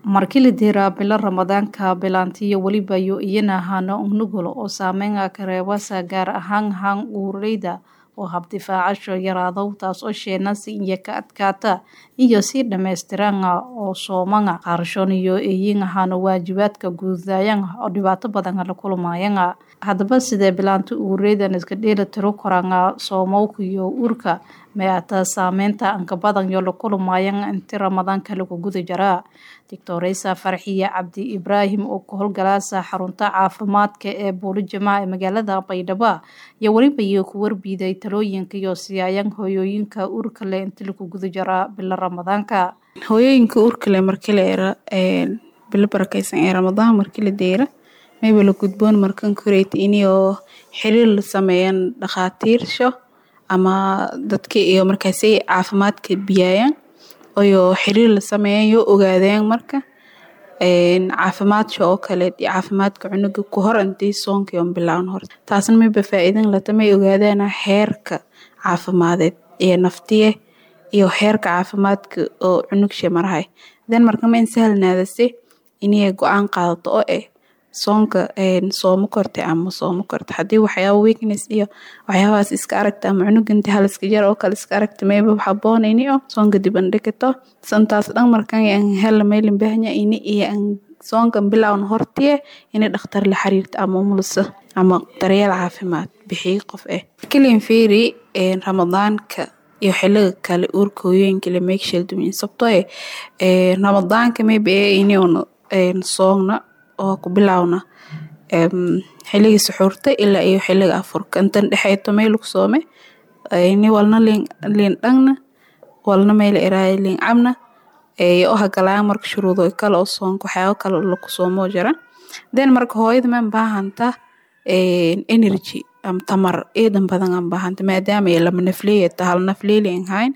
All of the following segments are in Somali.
markii la diraa bilo ramadaanka bilaantiyo weliba yo iyana hano nugul oo saameynga kareebasa gaar ahaan haan uureyda oo habdifaacasho yaraadow taas oo sheenasi iyo ka adkaata iyo sii dhammaystiranga oo soomanga qaarashoon iyo eeyin hano waajibaadka guudayanga oo dhibaato badan la kulmayanga haddaba sidee bilaanta uureydan iska dheela tiro koranga soomowka iyo uurka meata saameynta anka badan yo la kulmayanga inti ramadaanka lagu guda jaraa doctoreysa farxiye cabdi ibraahim oo ka howlgalaasa xarunta caafimaadka ee buuli jamaca ee magaalada baydhabo iyo weliba iyo ku warbiiday talooyinka iyo siyaayan hooyooyinka uurka leh inti lagu guda jaraa bilo ramadaanka hooyooyinka uurka leh markii la era bilo barakeysan ee ramadaan markii la deera mayba la gudboon markan koreyta inay oo xiriir la sameeyaan dhakhaatiirsho ama dadka iyo markaasay caafimaadka biyaayaan oyo xiriir la sameeyaan yoo ogaadeen marka caafimaadka oo kale caafimaadka cunuga ku hor intii soonka on bilaawan hor taasna mayba faa-iidan lata may ogaadaan heerka caafimadeed ee naftiye iyo heerka caafimaadka oo cunugsha marahay den marka ma in sahlanaadase inay go-aan qaadato oo eh soonka soomo korte ama soomo korte haddii waxyaaba weakness iyo waxyaabahaas iska aragta ama cunug inti haliska jar oo kale iska aragta mayba haboon ini o soonka dib an dhigito santaas dhan markan an hela maylin bahnya ini iyo an soonka bilaawan hortiye ini dhakhtar la xiriirta ama umulisa ama daryeel caafimaad bixiyo qof eh kilin fiiri ramadaanka iyo xiliga kale uurka hooyooyinka la meegshal dumin sabtoo eh ramadaanka mayba ee ini una soogna oo ku bilaawna xilligii suxuurta ilaa iyo xilliga afurka intan dhexeyto meel lagu soome ni walna liin dhangna walna meel eraaya liin cabna oo hagalaan marka shuruudo kale oo soonka waxyaabo kale laku soomoo jira then marka hooyada man baahanta energy ama tamar eedan badan aan baahanta maadaama ay lama nafleeyata hal nafleeli aan hayn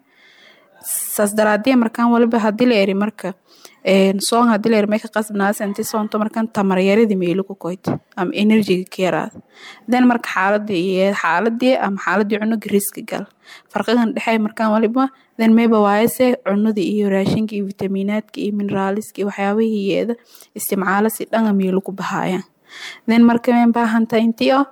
saas daraadee markaan waliba hadii la eri marka soon hadii la eri may ka qasbnaasa inti soonto markan tamar yaradi meelo ku koyt ama enerjiga ka yaraada then marka xaaladii iyo xaaladii ama xaaladii cunuga riski gal farqigan dhexey markaan waliba then mayba waayase cunadii iyo raashinka iyo vitamiinaadka iyo mineraaliska iyo waxyaabihii yeeda isticmaalo si dhanga meelo ku bahaayaan then marka may baahanta intii oo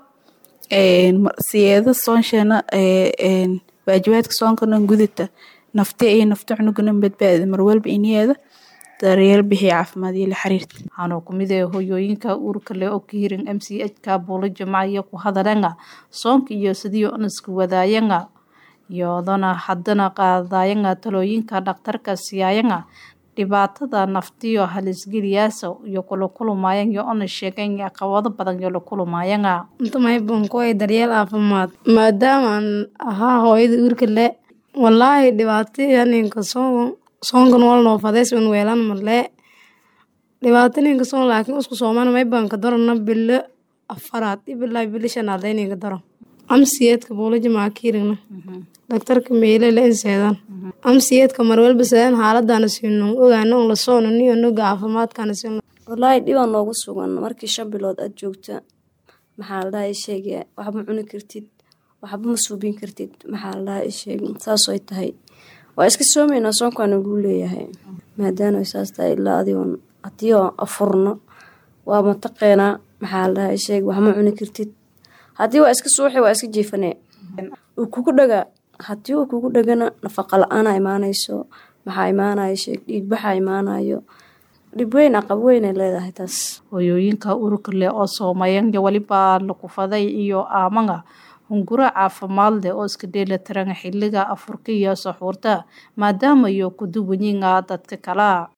siyeeda soonsheena waajibaadka soonkanan gudata nafti iyo nafta cunugana badbaada marwalba iniyeeda daryeel bixiya caafimaad iyo la xiriirta waxaana kumid ee hooyooyinka uurka leh oo ka hirin m c h ka buulo jamaciyo ku hadalanga soonka iyo sidii onaska wadaayanga iyodana haddana qaadayanga talooyinka dhakhtarka siyaayanga dhibaatada naftiyo halisgeliyaasa iyo kula kulumayan iyo ona sheegan caqabado badan iyo la kulumayanga intamaybankuway daryeel caafimaad maadaamaan ahaa hooyada uurka le walaahi dhibaato ninka soon soonkan walnoo fadeys un weelan malee dhibaato ninka soon laakiin isku soomana maybanka darana bilo afaraad ibilaa bilo shanaad ninka daro amsiyeedka buulaja maakiirigna daktarka meyle la inseedan amsiyeedka marwalba seedan xaaladana siino ogaano on la soono niyo noga caafimaadkana siino walaahi dhibaa noogu sugan markii shan bilood aad joogta maxaa la dhaha sheega waxba cuni kartid waxba ma suubin kartid maxaa la dhaha sheeg saasay tahay waa iska soomeynaa soonkaana guu leeyahay maadaana saas tahay ilaa adigoon haddii oo afurno waa mataqeenaa maxaa la dhaha sheeg waxma cuni kartid haddii waa iska suuxi waa iska jiifanee uu kugu dhagaa haddii uu kugu dhagana nafaqa la-aana imaanayso maxaa imaanaya sheeg dhiigbaxa imaanayo dhib weyn aqab weynay leedahay taas hooyooyinka ururka leh oo soomayan iyo weliba lakufaday iyo aamanga hunguro caafimaad leh oo iska dheelatiran xiliga afurka iyo saxuurta maadaama iyo ku duwanyiinga dadka kala